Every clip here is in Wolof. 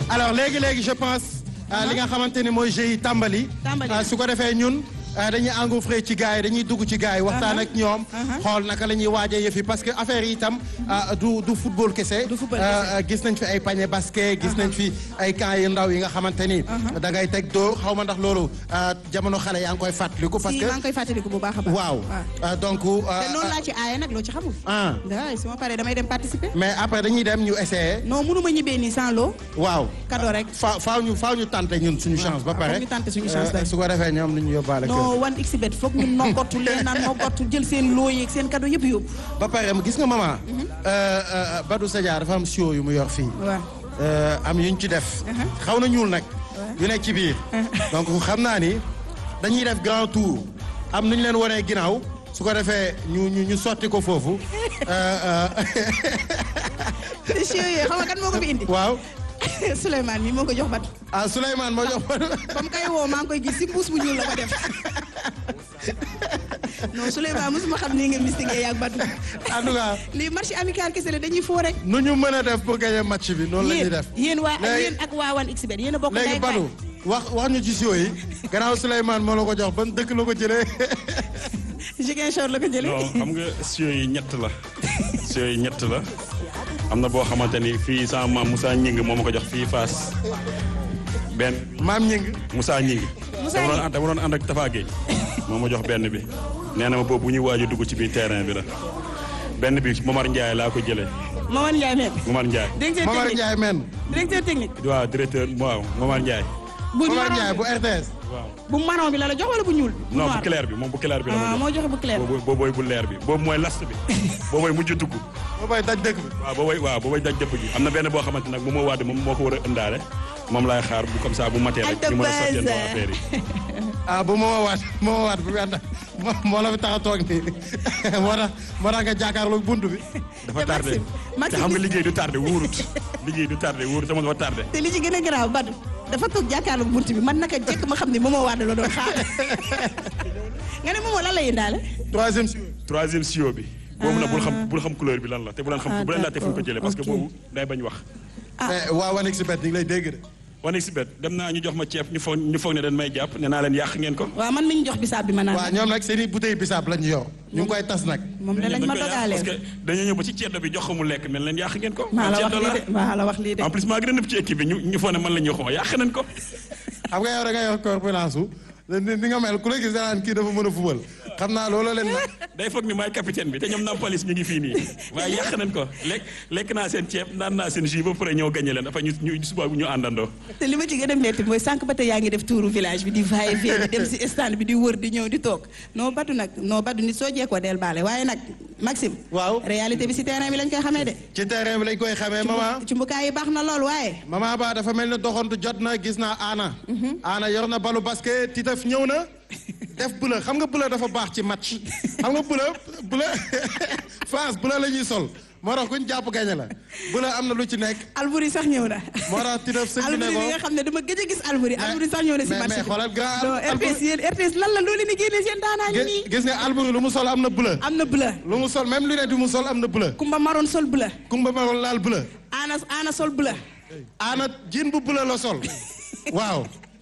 alors léegi léegi je pense li nga xamante ni mooy jeu yi tàmbali. Tàmbali. su ko defee ñun dañuy engouffré ci gars yi dañuy dugg ci gars yi waxtaan ak ñoom. xool naka la ñuy waajee yëf yi parce que affaire yi itam du du football kese. Du football Euh, gis nañ fi ay panier basket. gis nañ fi ay camps yu ndaw yi nga xamante ni. da ngay teg dóor xaw ma ndax loolu euh, jamono xale yaa ngi koy fàttaliku. parce si que maa ngi koy fàttaliku bu baax a baax. waaw Euh, donc. euh, te noonu laa ci aaye nag loo ci xamul. ah waaw su ma paree damay dem participer. mais après dañuy dem ñu essayer. non mënuma ñibbee nii sans loo. waaw. cadeau rek. fa faaw ñu faaw ñu tante ñun suñu chance ba pare foog ñu tenter suñu chance Euh, rek. su ko defee ñoom ñu yóbbaale kër non wan xbet foog ñu noggatu leen naan noggatu jël seen loo yeeg seen cadeau yëpp yóbbu. ba pare gis nga maman euh, euh, Badou Sadia dafa am sio yu mu yor fii waaw. Euh, am yuñ ci def xaw na ñuul nag yu nekk ci biir donc xam naa ni dañuy def grand tour am nu ñu leen wanee ginnaaw su ko defee ñu ñu ñu sotti ko foofu Euh, euh, te chien yooyu xam nga kan moo ko fi indi. waaw Souleymane mi moo ko jox bat. ah Souleymane moo jox Badou ba mu koy woo maa ngi koy gis si mbuus bu ñuul la ko def. non Souleymane mosuma xam ni nga mystique yaag batu. en tout cas lii marché amical kese la dañuy foo rek. nu ñu mën a def pour gagner match bi noonu la ñuy yéen def yéen waa Léegi- yéen ak waa wan xbet yéen a bokk léegi ndey ak baay. Badou wax wax ñu ci sio yi gannaaw Souleymane moo la ko jox ban dëkk la ko jëlee Ziguinchor la ko jëlee. non xam nga sio yi ñett la sio yi ñett la am na boo xamante ni fii sama maam Moussa Ñing moo ma ko jox fii Fass benn maam ñing Moussa Ñing Moussa dama doon Ñing. ànd dama doon ànd ak Tafa Gueye moo ma jox benn bi nee na ma boobu bu ñuy waaj a dugg ci biir terrain bi la benn bi Momar Ndiaye laa ko jëlee Mamadou Ndiaye même. Momar Ndiaye directeur Momar technique Ndiaye men directeur technique. waaw directeur waaw Momar Ndiaye bu Momar marron Ndiaye bu RTS waaw bu marron bi la la jox wala bu ñuul. bu non bu noir. clair bi moom bu clair bi la ah ma moo jox joxe bu clair. boobu boobooy bu leer bi boobu mooy last bi boobooy mujj dugg boo bay daj dëkk bi waaw boobay waaw boobay daj dëpp gi am na benn boo xamante nag moom moo waat moom moo ko war a ëndaale moom laay xaar bu comme ça bu matee rek ñu mën a sotteel affaire yi ah bu moo waat moo waat bu ànd moo moo la fi tax a toog nii moo tax moo tax nga jàkkaarloog bunt bi dafa te tardé Maxime- te Maxime xam nga gis- liggéey du tardé wóorut liggéey du tardé wóorut dama dafa tardé te li ci gën a garaaw Badou dafa toog jàkkaarloog bunt bi man naka jekk ma xam ne moomoo waat la doon xaar nga ne moomoo lan lay indaale. troisième si troisième sio bi boobu nag bul xam bul xam couleur bi lan la te bu leen xam Ah, bu leen laajte fu ñu ko jëlee parce que ok. boobu day bañ wax mais waa Wanix si bet ñu ngi lay dégg de wane si bet dem naa ñu jox ma ceeb ñu foog ñu foog ne dañ may jàpp ne naa leen yàq ngeen ko waaw man mi ñu jox bisaab bi ma naan. waaw ñoom nag seen i bouteille bisaab lañ yor ñu ngi koy tas nag moom de lañ ma Dañ koy yàq dogaalee. parce que dañoo ñëw ba ci ceddo bi jox ko mu lekk mel leen yàq ngeen ko maa la wax ceddo lii de maa la wax lii de. en plus maa gën a nëb ci équipe bi ñu ñu foog ne man la ñuy xoo yàq nañ ko xam nga yow da nga yor corpulence su ni ni nga mel ku la gis danaan kii dafa mën a fubal xam naa loolu leen nag day foog ni maay capitaine bi te ñoom Nampalis ñu ngi fii nii waaye yàq nañ ko lekk lekk naa seen ceeb naan naa seen jus ba pare ñëw gagné leen dafa ñu ñu suba ñu àndandoo. te li ma ci gën a métti mooy sànq ba tey yaa ngi def tuuru village bi di va et vient di dem si stand bi di wër di ñëw di toog non Badou nag non Badou nit soo jeekoo del baale waaye nag Maxime. waaw réalité bi si terrain bi lañ koy xamee de. ci terrain bi lañ koy xamee maman ci mbukaay yi baax na lool waaye. maman ba dafa mel ne doxantu jot na gis naa Aana Aana yor na balu basket Titef ñëw na def bula xam nga bula dafa baax ci match xam nga bula bula France bula la ñuy sol moo tax kuñ jàpp gañe la bula am na lu ci nekk Albouri sax ñëw na. moo tax Titef sëñ bi ne Albouri ko bi nga xam ne dama gëj a gis Albouri Albouri sax ñëw na si mais match mais bi. xoolal grand non RTS yéen RTS lan la loolu ni génnee seen daanaa ngi nii. gis nga Alboury lu mu sol am na bula am na bleu. lu mu sol même lunette yu mu sol am na bula Kumba Maroon sol bleu. kumba maroon laal bula Ana Ana sol bleu. Aana jean bu bula la sol waaw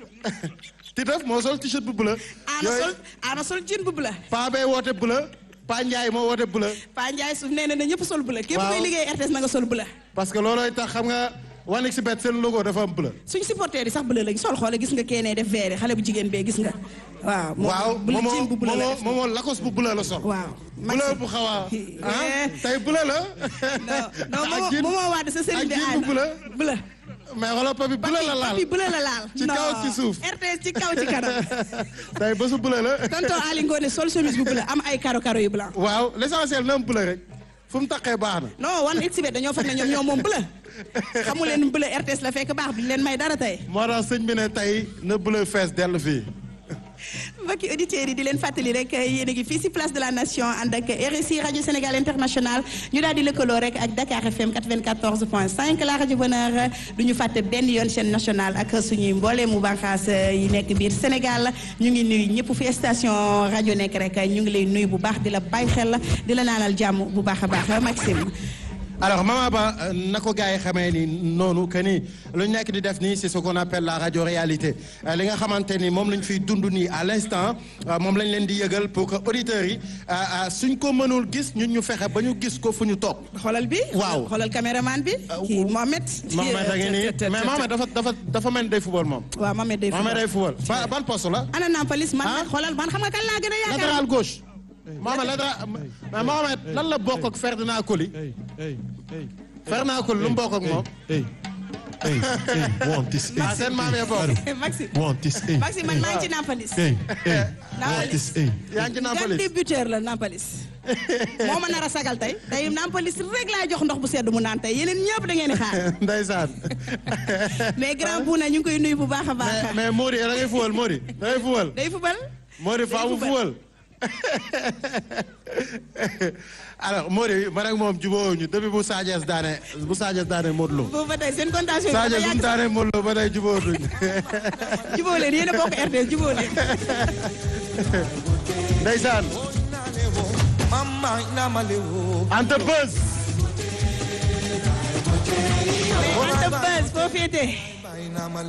Titef moo sol t-shirt bu bula Ana sol Ana sol jean bu bleu. paa bee woote bula paa Ndiaye moo woote bula Pa Ndiaye suuf nee na ne ñëpp sol bleu. képp Waaw. kuy liggéey RTS na nga sol bleu. parce que loolooy tax xam nga Wanix si bet seen logo dafa am bula suñu supporter yi sax bleu lañ sol xoole gis nga keenee def vert xale bu jigéen bee gis nga. waaw moom waaw bleu moomoo jean bu bleu la moomoo def. moomoo lakos bu bula la sol waaw. bula bu xaw a ah Eh. tey bula la non non ak moom jean- moo waat sa sëriñ ak bi jean aana bu bula bleu. mais xoolal papi bula la laal papi bleu la laal. Ci kaw, Non. ci suuf. RTS ci kaw ci kanam. tey bésu bula la tonton Ali Ngone sol chemise bu bleu am ay karo karo yu blanc. waaw l'essentiel na am bula rek fu mu taqee baax na non wan xibet dañoo foog ne ñoom ñoo moom bleu. xamu leen bleu RTS la fekk baax duñ leen may dara tey. moo tax sëñ bi ne tey na bula fees dell fii mbokki auditeurs yi di leen fàttali rek yéen a ngi fii si place de la nation ànd ak RSI rajo Sénégal international ñu daal di lëkkaloo rek ak Dakar FM 94 point 5 la rajo bonheur du ñu fàtte benn yoon chaîne nationale ak suñuy mboolee mu bànqaas yi nekk biir Sénégal ñu ngi nuyu ñëpp fi station rajo nekk rek ñu ngi lay nuyu bu baax di la bàyyi xel di la naanal jàmm bu baax a baax Maxime. alors Mama Ba euh, na ko gars yi xamee ni noonu que ni lu ñu nekk di def nii c'est ce qu'on appelle la radio réalité Euh, li nga xamante ni moom lañ fiy dund nii à l'instant euh, moom lañ leen di yëgal pour que auditeurs yi euh, euh, suñ ko mënul gis ñun ñu fexe ba ñu gis ko fu ñu toog. xoolal bi. Waaw. xoolal caméraman bi. kii Mohamed. Mohamed a ngi nii mais Mohamed dafa dafa dafa mel ni day football moom. waaw Mohamed day Mohamed day football. football ba ban poste la. ana Nampalis man Ah? nag xoolal man xam nga kan laa gën a yaakaar. latéral gauche. Mohamed latéral mais Mohamed lan la bokk ak Ferdinand Coly. Hey, hey, hey. Ferdinand Coly lu mu bokk ak moom. Hey, hey, hey, want this, hey. ah seen maam yee bokk. Maxi Want this, hey. Maxi man maa ngi ci Nampalis. Hey, hey, want Nampalis. this, hey. yaa ngi ci gan Nampalys. débuteur la Nampalis. moo ma nar a sagal tey tey Nampalis rek laa jox ndox bu sedd mu naan tey yeneen ñëpp da ngeen di xaar. Ndeysaan. mais grand bu na ñu ngi koy nuyu bu baax a baax. mais mais Mody da ngay fuwal Mody da ngay fuwal. day fubal. Mody faa mu fuwal. alors Mody man ak moom jubóo ñu depuis bu Sadio daane bu Sadio daane Modou Lo. boobu ba tey seen contention bi Sadio dafa bu mu yàgg daane Modou Lo ba tey jubóo duñ. jubóo leen yéen a bokk RTS jubóo leen. Ndeysaan. Anta Buzz. mais Anta Buzz foo féetee.